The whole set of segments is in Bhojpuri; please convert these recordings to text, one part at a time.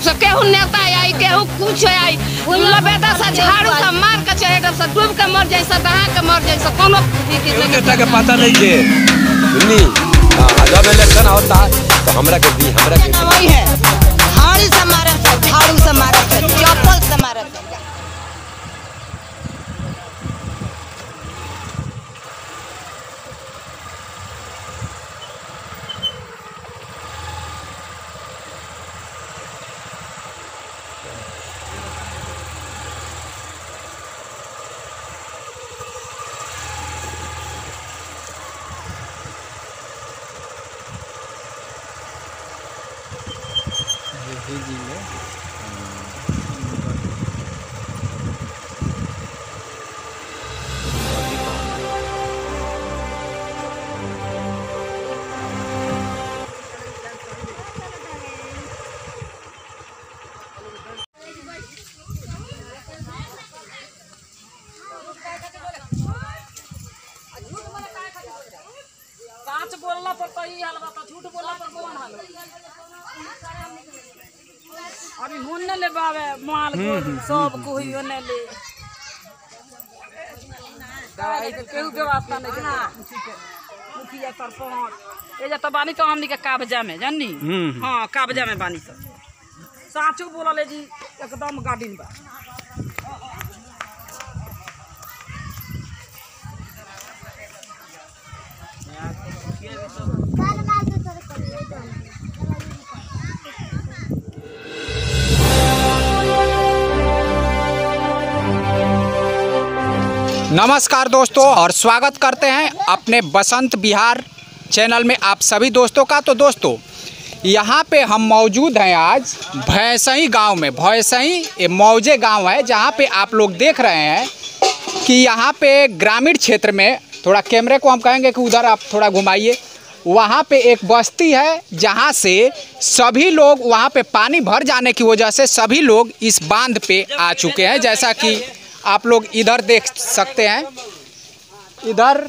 से केहू नेता आई केहू कुछ आई लबेदा से झाड़ू से मार के चढ़े से डूब के मर जाई से दहा के मर जाई से कोनो फिक्र केहू नहीं नेता के पता नहीं के सुननी हाँ, जब इलेक्शन होता है तो हमरा के दी हमरा के दी। वही है हाड़ी से मारत है झाड़ू से मारत है चप्पल से मारत है सच बोलला पर तो ई हाल बा तो झूठ बोलला पर कौन हाल अभी होने ले बावे माल को सब कोई होने ले दवाई के केहू व्यवस्था नहीं के मुखिया सरपंच ए जा तो बानी तो हमनी के काबजा में जाननी हां काबजा में बानी सब साचो बोलले जी एकदम गार्डन बा नमस्कार दोस्तों और स्वागत करते हैं अपने बसंत बिहार चैनल में आप सभी दोस्तों का तो दोस्तों यहाँ पे हम मौजूद हैं आज भैंसई गांव में भैंसई ये मौजे गांव है जहाँ पे आप लोग देख रहे हैं कि यहाँ पे ग्रामीण क्षेत्र में थोड़ा कैमरे को हम कहेंगे कि उधर आप थोड़ा घुमाइए वहाँ पे एक बस्ती है जहाँ से सभी लोग वहाँ पे पानी भर जाने की वजह से सभी लोग इस बांध पे आ चुके हैं जैसा कि आप लोग इधर देख सकते हैं इधर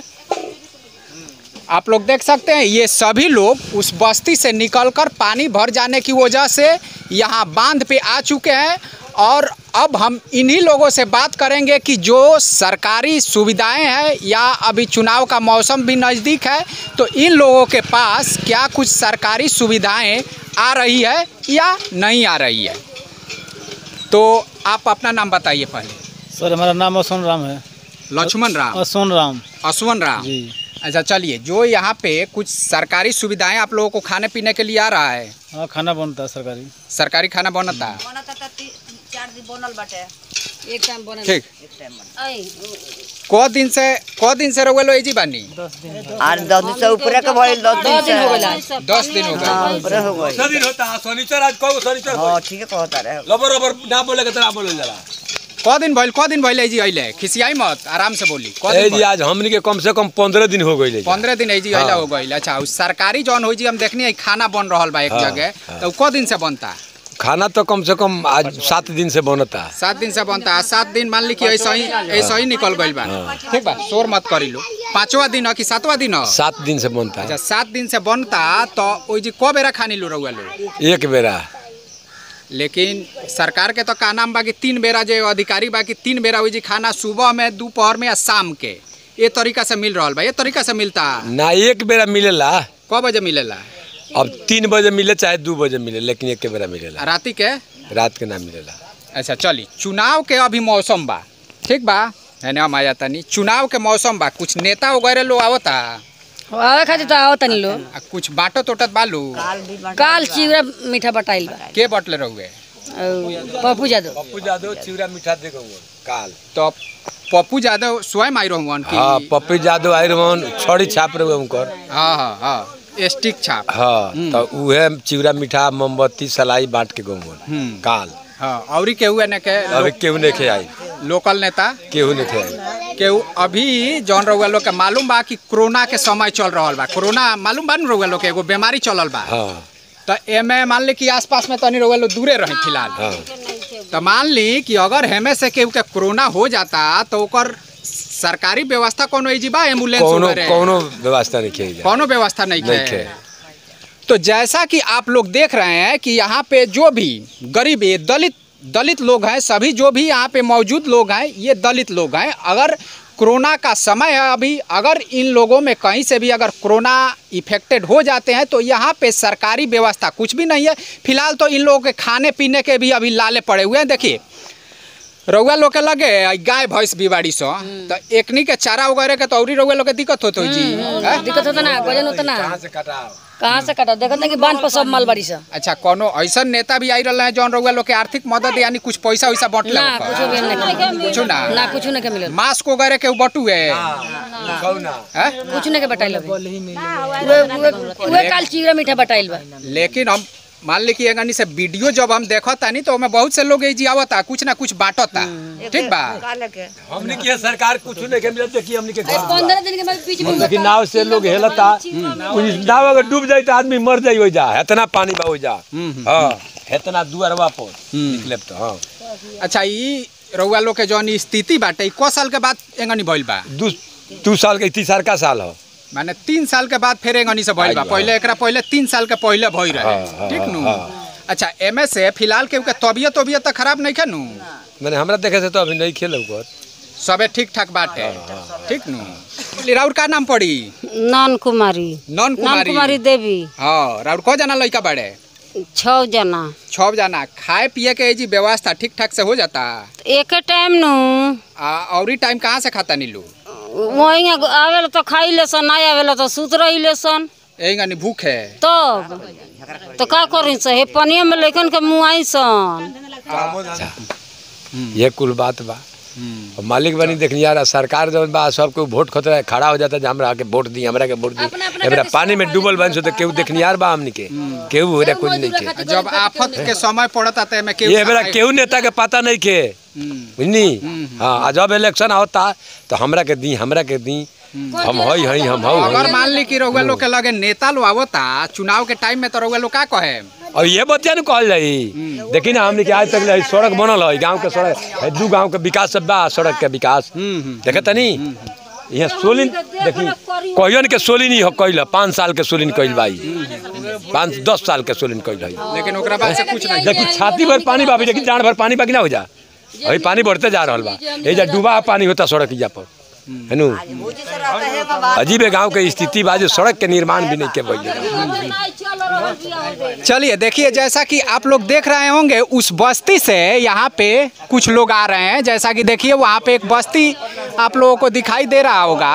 आप लोग देख सकते हैं ये सभी लोग उस बस्ती से निकलकर पानी भर जाने की वजह से यहाँ बांध पे आ चुके हैं और अब हम इन्हीं लोगों से बात करेंगे कि जो सरकारी सुविधाएं हैं या अभी चुनाव का मौसम भी नज़दीक है तो इन लोगों के पास क्या कुछ सरकारी सुविधाएं आ रही है या नहीं आ रही है तो आप अपना नाम बताइए पहले सर हमारा नाम असोन राम है लक्ष्मण राम असोन राम अश्वन राम जी अच्छा चलिए जो यहाँ पे कुछ सरकारी सुविधाएं आप लोगों को खाने पीने के लिए आ रहा है हाँ खाना बनता है सरकारी सरकारी खाना बनता है बनत है तो चार दिन बनल बाटे एक टाइम बने ठीक एक टाइम को दिन से को दिन से रहुए लो एजी बानी दस दिन आठ दस दिन से ऊपर के भइल दस दिन से हो गइला दस दिन हो गए हाँ ऊपर हो गइल दस दिन होता है शनिचर आज कहो शनिचर हाँ ठीक है कहता रहे लबर रबर ना बोले के तरह बोले जरा को दिन भइल को दिन भइल एजी अइले खिसियाई मत आराम से बोली को ए दिन जी भइल? आज हमनी के कम से कम पंद्रह दिन हो गई पंद्रह दिन एजी अइला हाँ। हो गइल अच्छा उ सरकारी जौन हो जी हम देखनी है खाना बन रहल बा एक हाँ, जगह हाँ। तो को दिन से बनता खाना तो कम से कम आज सात दिन से बनता है सात दिन से बनता है सात दिन मान ली कि ऐसा ही ऐसा ही निकल गइल बा ठीक बा शोर मत करी लो पांचवा दिन हो कि सातवा दिन हो सात दिन से बनता अच्छा है सात दिन से बनता तो ओई जी को बेरा खानी लो रहुआ लो एक बेरा लेकिन सरकार के तो का नाम बा कि तीन बेरा जो अधिकारी बा कि तीन बेरा हुई जी खाना सुबह में दोपहर में या शाम के ये तरीका से मिल रहा बा ये तरीका से मिलता ना एक बेरा मिलेला क बजे मिलेला अब तीन बजे मिले चाहे दो बजे मिले लेकिन एक बेरा मिलेला राति के रात के ना मिलेला अच्छा चली चुनाव के अभी मौसम बा ठीक बा है ना माया तनी चुनाव के मौसम बा कुछ नेता वगैरह लोग आवता आवे खातिर तो आओ तनी लो आ कुछ बाटो तोटत बालू काल चिवड़ा मीठा बटाइल बा के बटले रहुए और पप्पू यादव पप्पू यादव चिवड़ा मीठा दे काल तो पप्पू यादव स्वयं आई रहूँ की हाँ पप्पू यादव आई रहन छड़ी छाप रहे उनकर हाँ हाँ हाँ स्टिक छाप हाँ तो उहे चिवड़ा मीठा मोमबत्ती सलाई बांट के गवन हम्म। काल हाँ और केहू है ने के अभी केहू नहीं खे आई लोकल नेता केहू नहीं खे आई केहू अभी जौन रहुआ लोग के मालूम बा कि कोरोना के समय चल रहल बा कोरोना मालूम बा न रहुआ लोग के एगो बीमारी चलल बा हाँ तो एमे मान ली कि आसपास में तनी रहुआ लोग दूरे रहे फिलहाल हाँ तो मान ली कि अगर हेमे से केहू के कोरोना हो जाता तो ओकर सरकारी व्यवस्था कोनो एजी बा एम्बुलेंस कोनो वगैरह कोनो व्यवस्था नहीं खे कोनो व्यवस्था नहीं नहीं है खे तो जैसा कि आप लोग देख रहे हैं कि यहाँ पे जो भी गरीब ये दलित दलित लोग हैं सभी जो भी यहाँ पे मौजूद लोग हैं ये दलित लोग हैं अगर कोरोना का समय है अभी अगर इन लोगों में कहीं से भी अगर कोरोना इफेक्टेड हो जाते हैं तो यहाँ पे सरकारी व्यवस्था कुछ भी नहीं है फिलहाल तो इन लोगों के खाने पीने के भी अभी लाले पड़े हुए हैं देखिए रउआ लोग के लगे आ गाय भैंस बिवाड़ी सो तो एकनी के चारा वगैरह के तो औरी रउआ लोग के दिक्कत होतो जी हैं? दिक्कत होता ना वजन होता ना कहाँ से कटाओ कहाँ से कटा देखत ना कि बांध पर सब माल बाड़ी सा अच्छा कोनो ऐसा नेता भी आई रहा है जौन रउआ लोग के आर्थिक मदद यानी कुछ पैसा वैसा बटले ना कुछ भी नहीं कुछ ना ना कुछ नहीं के मिलल मास्क वगैरह के बटू है कहू ना हैं? कुछ नहीं के बटाइल वे वे वे काल चिवड़ा मीठा बटाइल बा लेकिन हम मान ली कि एगनी से वीडियो जब हम देखता नहीं तो ओमे बहुत से लोग जी आवता कुछ ना कुछ बांटता ठीक बा हमने किया सरकार कुछ नहीं के मिलत देखिए हमने के घर पंद्रह दिन के बाद बीच में लेकिन नाव से लोग हेलता कुछ नाव अगर डूब जाए तो आदमी मर जाई हो जा इतना पानी बा हो जा हाँ इतना दुआरवा पर निकले तो हाँ अच्छा ई रउआ लोग के जौन ई स्थिति बाटे ई क साल के बाद एगनी भइल बा दू दू साल के तीसर का साल हो माने तीन साल के बाद फिर एगनी से भइल बा आइयो। पहले एकरा पहले तीन साल के पहले भइल हाँ, रहे हाँ, ठीक नु हाँ। अच्छा एमे से फिलहाल के के तबियत तबियत तो खराब नहीं नु मैंने हमरा देखे से तो अभी नहीं खेल कर सबे ठीक ठाक बाटे ठीक नु राउर का नाम पड़ी नन कुमारी नन नन कुमारी कुमारी देवी हाँ राउर को जाना लड़का बड़े छः जना छह जाना खाए पिए के जी व्यवस्था ठीक ठाक से हो जाता एक टाइम नु आ औरी टाइम कहाँ से खाता नीलू वही आवेला तो खाई लेसन नहीं आवेला तो सुत रही लेसन एगनी भूख है तब तो का करी से हे पनिया में लेकिन के मुआई सन ये कुल बात बा और मालिक बनी देखनी यार सरकार जब बा सबके वोट खतरा है खड़ा हो जाता है हमरा के वोट दी हमरा के वोट दी हमरा पानी में डूबल बन सो तो केहू देखनी यार बा हमनी के केहू हो रहा कुछ नहीं के जब आफत के समय पड़ता तो एमे केहू ये बेरा केहू नेता के पता नहीं के बुझनी हाँ आ जब इलेक्शन होता तो हमरा के दी हमरा के दी हम हई हई हम हऊ अगर हई मान ली कि रउआ लोग के लगे नेता लोग आवता चुनाव के टाइम में तो रउआ लोग का कहे और ये बतिया न कहल जाई देखी ना हमने के आज तक ले सड़क बनल है गांव के सड़क है दू गांव के विकास सब बा सड़क के विकास देखे तनी यहाँ सोलिन देखी कहियन के सोलिन ही हो कैल पाँच साल के सोलिन कैल बाई पाँच दस साल के सोलिन कैल है लेकिन ओकरा बाद से कुछ नहीं देखी छाती भर पानी बा अभी देखी जान भर पानी बा कि ना हो जा अभी पानी बढ़ते जा रहा बा ये जा डूबा पानी होता सड़क इजा पर है नु अजीब है गांव के स्थिति बा जो सड़क के निर्माण भी नहीं के भइल चलिए देखिए जैसा कि आप लोग देख रहे होंगे उस बस्ती से यहाँ पे कुछ लोग आ रहे हैं जैसा कि देखिए वहाँ पे एक बस्ती आप लोगों को दिखाई दे रहा होगा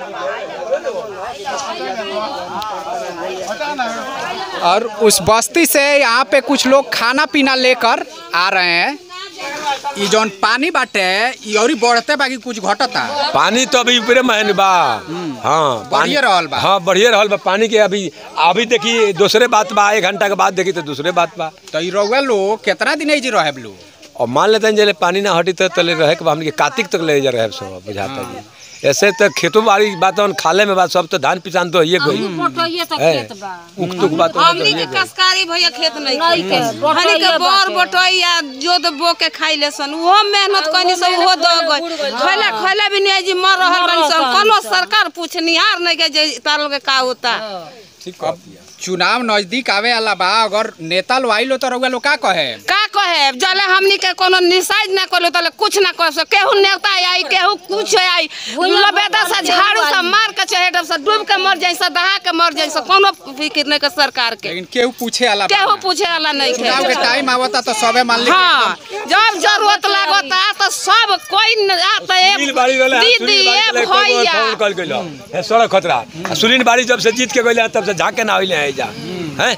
और उस बस्ती से यहाँ पे कुछ लोग खाना पीना लेकर आ रहे हैं ये जौन पानी बाटे ये और बढ़ते बाकी कुछ घटता पानी तो अभी ऊपरे महन बा हाँ पानी बढ़िए रहल बा। हाँ बढ़िए रहल बा पानी के अभी अभी देखी दूसरे बात बा एक घंटा के बाद देखी तो दूसरे बात बा तो ये रउआ लोग कितना दिन जी रहे लोग और मान लेते हैं जले पानी ना हटी तो तले रहे के बा हमनी के कार्तिक तक ले जा रहे सब बुझाता जी ऐसे तो खेतों बाड़ी बात है, खाले में बात सब तो धान पिसान तो ये कोई है उक तुक बात है, तो हमनी ये के कोई। कसकारी भैया खेत नहीं नहीं के, हमनी के बटैया बोर बाटे। बटैया जोत बो के खाई ले सन वो मेहनत कनी सब वो द गई खैला खैला भी नहीं जी मर रहल बनी सन कोनो सरकार पूछनिहार नहीं के जे तार लोग के का होता अब चुनाव नजदीक आवे वाला बा अगर नेता लोग आइलो तो रउआ लोग का कहे का कहे जले हमनी के कोनो निसाइज ना करलो तले कुछ ना कर सके केहू नेता आई केहू कुछ आई लबेदा से झाड़ू से मार के चहेट से डूब के मर जाई से दहा के मर जाई से कोनो फिक्र नहीं के सरकार के लेकिन केहू पूछे वाला बा। केहू पूछे वाला नहीं चुनाव के के टाइम आवता तो सबे मान ली हाँ जब जरूरत लागता तो सब कोई न आता है सुनील बाड़ी वाला दीदी सुनील ए बाड़ी वाला एक भैया फोन कॉल कइलो है सड़क खतरा आ सुनील बाड़ी जब से जीत के गइले तब से झाके ना आइले है जा हैं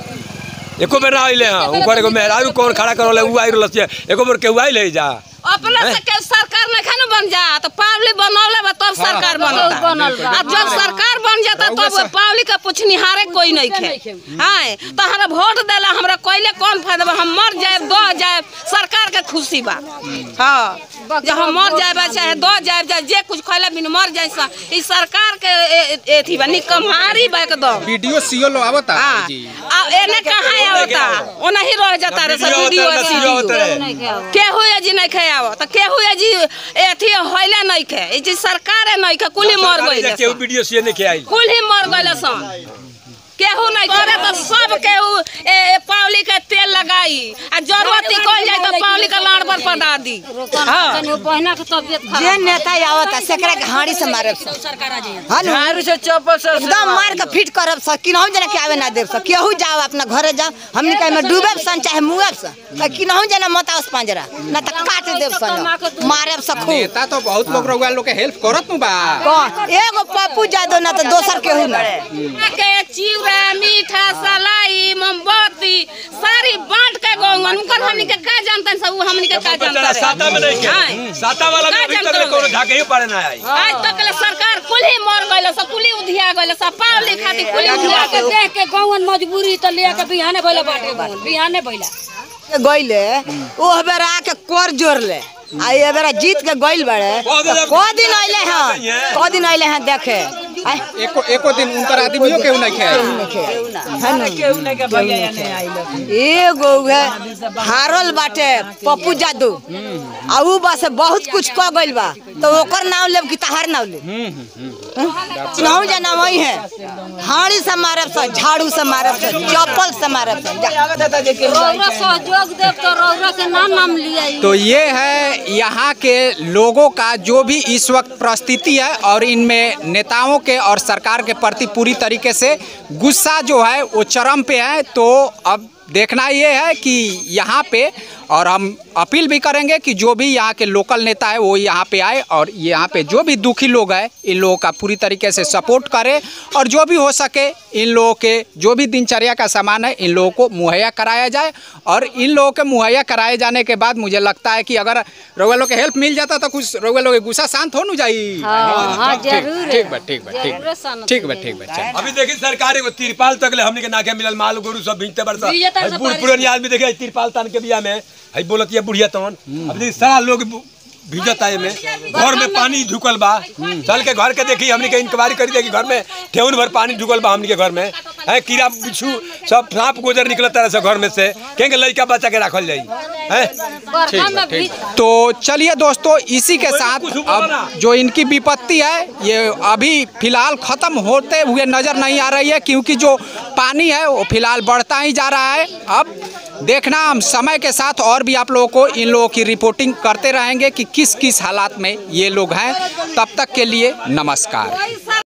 एको बेर ना आइले हां ऊपर एगो मेहरारू कौन खड़ा करले उ आई रहल छै एको बेर केहू आइले जा अपने से के सरकार नहीं खाने बन जा तो पावली बनौले बा तब सरकार बनता बनल बा। अब जब सरकार बन जाता रउआ तब सर- पावली का पूछनिहारे कोई नहीं खे हाँ तो हमरा वोट देला हमरा कोइले कौन फायदा बा हम मर जाए दो जाए सरकार के खुशी बा हाँ जब हम मर जाए चाहे दो जाए चाहे जे कुछ खैला बिन मर जाए सा ई सरकार के ए- ए- एथी बा निकम्हारी बा एकदम वीडियो सीओ लो आवता हाँ जी आ एने कहाँ आवता ओनही रह जाता रे सब वीडियो सीडियो केहू ये जी नहीं खाव तो केहू ये जी एथी होइले नहीं खे ई जी सरकार नहीं खे कुली मर गइले केहू सन। वीडियो से नहीं के आइल कुल ही मर गइले सन केहू नहीं करे तो सब केहू ए, ए, पावली के तेल लगाई आ जरूरत ही कोई जाए तो पावली का लाड़ पर पड़ा दी हाँ बहना के तबियत खराब जे नेता आवत सेकरा के हाड़ी से मारब सब सरकार आ जाइए हाँ नु? झाड़ू से चप्पल से एकदम मार के फिट करब सब किनहु जना के आवे ना देब सब केहू जाओ अपना घरे जाओ हमनी कहे में डूबेब सन चाहे मुएब सन किनहु जना मत आओ पंजरा ना त काट देब सन मारब सब खूब नेता तो बहुत लोग रउआ लोग के हेल्प करत नु बा कौन एगो पप्पू जादो ना तो दोसर केहू ना के चिवड़ा मीठा सलाई मोमबत्ती सारी बांट के गौवन उनकर हमनी के का जानतन सब उ हमनी के का जानतन साता में नहीं हाँ। के साता वाला में का अभी तक जानते कोनो हो? झाके ही पड़े ना आई आज तक ले सरकार कुली मर गइल सब कुली उधिया गइल सब पावली खातिर कुली उधिया के देख के गौवन मजबूरी त ले के बिहाने भइला बाटे गौवन बिहाने भइला गइले ओ बेरा के कर जोड़ ले आ ये बेरा जीत के गइल बड़े क दिन अइले हैं क दिन अइले हैं देखे आय, एको एको दिन उनकर आदमियों केहू नहीं खे है नु? केहू नहीं के भैया नहीं आइल एगो है हारल बाटे पप्पू जादू आ ऊ बस बहुत कुछ क गइल बा तो ओकर नाम लेब कि तहार नाम लेब चिन्हू जना वही है हाड़ी से मारब से झाड़ू से मारब से चप्पल से मारब से जा। रौरा सहयोग देव तो रौरा के ना नाम लिया तो ये है यहाँ के लोगों का जो भी इस वक्त परिस्थिति है और इनमें नेताओं के और सरकार के प्रति पूरी तरीके से गुस्सा जो है वो चरम पे है तो अब देखना ये है कि यहाँ पे और हम अपील भी करेंगे कि जो भी यहाँ के लोकल नेता है वो यहाँ पे आए और यहाँ पे जो भी दुखी लोग हैं इन लोगों का पूरी तरीके से सपोर्ट करें और जो भी हो सके इन लोगों के जो भी दिनचर्या का सामान है इन लोगों को मुहैया कराया जाए और इन लोगों के मुहैया कराए जाने के बाद मुझे लगता है कि अगर रउआ लोग के हेल्प मिल जाता तो कुछ रउआ लोग के गुस्सा शांत हो न जाई हाँ, हाँ, ठीक- जरूर है। ठीक बा ठीक बा ठीक जरूर बा शांत ठीक बा ठीक बा चल अभी देखी सरकार एगो तिरपाल तक ले हमनी के नाके मिलल माल गोरु सब भींजते बरसा भींजता हई सब बूढ़ बारिश पुरानी आदमी देखे हई तिरपाल तान के बिया में हई बोलत ये बुढ़िया तवन अब देखी सारा लोग बु- भीजत आए में घर में पानी ढुकल बा चल के घर के देखी हमनी के इंक्वायरी करी देखी घर में ठेउन भर पानी ढुकल बा हमनी के घर में है कीड़ा बिच्छू सब सांप गोजर निकलत तरह से घर में से केंगे लइका बच्चा के राखल जाई है बरखा में भी तो चलिए दोस्तों इसी के साथ अब जो इनकी विपत्ति है ये अभी फिलहाल खत्म होते हुए नजर नहीं आ रही है क्योंकि जो पानी है वो फिलहाल बढ़ता ही जा रहा है अब देखना हम समय के साथ और भी आप लोगों को इन लोगों की रिपोर्टिंग करते रहेंगे कि किस किस हालात में ये लोग हैं तब तक के लिए नमस्कार